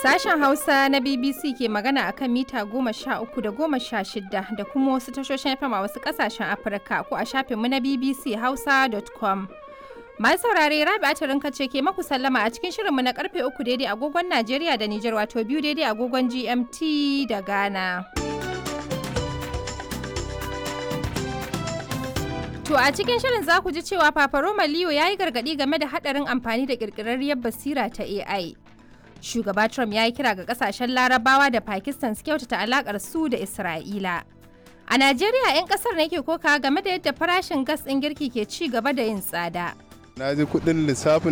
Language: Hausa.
Sashen Hausa na BBC ke magana akan mita goma sha uku da goma sha shida da kuma wasu tashoshin FM a wasu kasashen Afirka ko a shafinmu na BBC Hausa.com. Masu saurare Rabi Atarinka ce ke maku sallama a cikin shirinmu na karfe uku daidai agogon Najeriya da Nijar wato biyu daidai agogon GMT da Ghana. To a cikin shirin za ku ji cewa Papa Roma Leo ya yi gargaɗi game da haɗarin amfani da ƙirƙirarriyar basira ta AI. Shugaba Trump ya yi kira ga ƙasashen Larabawa da Pakistan su kyautata alaƙar su da Isra'ila. A Najeriya 'yan ƙasar ne ke koka game da yadda farashin gas ɗin girki ke ci gaba da yin tsada. na ji kuɗin lissafin